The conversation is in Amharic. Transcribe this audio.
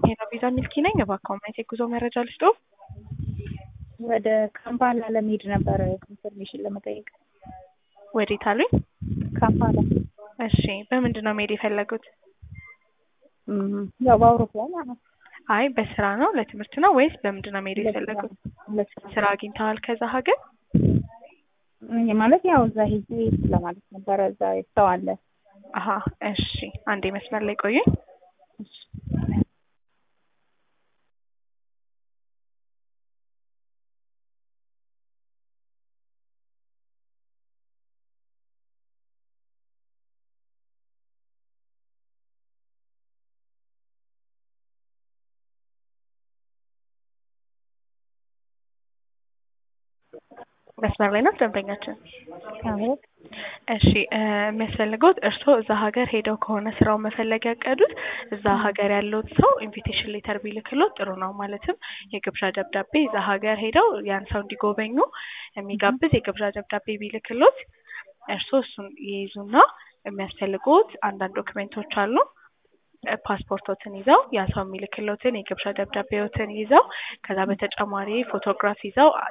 ሄሎ ቪዛ ሚልኪ ነኝ። እባክዎ ማየት የጉዞ መረጃ ልስጥዎ? ወደ ካምፓላ ለመሄድ ነበረ ኢንፎርሜሽን ለመጠየቅ። ወዴት አሉኝ? ካምፓላ። እሺ በምንድን ነው መሄድ የፈለጉት? እም፣ ያው በአውሮፕላን ማለት ነው። አይ በስራ ነው ለትምህርት ነው ወይስ በምንድን ነው መሄድ የፈለጉት? ለስራ ስራ አግኝተዋል ከዛ ሀገር? እም፣ ማለት ያው እዛ ሄጄ ለማለት ነበረ። እዛ ሰው አለ። አሀ እሺ፣ አንዴ መስመር ላይ ቆዩኝ። እሺ። መስመር ላይ ናት ደንበኛችን። አዎ እሺ እ የሚያስፈልገውት እርስዎ እዛ ሀገር ሄደው ከሆነ ስራውን መፈለግ ያቀዱት እዛ ሀገር ያለውን ሰው ኢንቪቴሽን ሌተር ቢልክሎት ጥሩ ነው። ማለትም የግብዣ ደብዳቤ እዛ ሀገር ሄደው ያን ሰው እንዲጎበኙ የሚጋብዝ የግብዣ ደብዳቤ ቢልክሎት እርስዎ እሱን ይይዙና የሚያስፈልጉት አንዳንድ ዶክሜንቶች አሉ። እ ፓስፖርቶትን ይዘው ያ ሰው የሚልክሎትን የግብዣ ደብዳቤዎትን ይዘው ከዛ በተጨማሪ ፎቶግራፍ ይዘው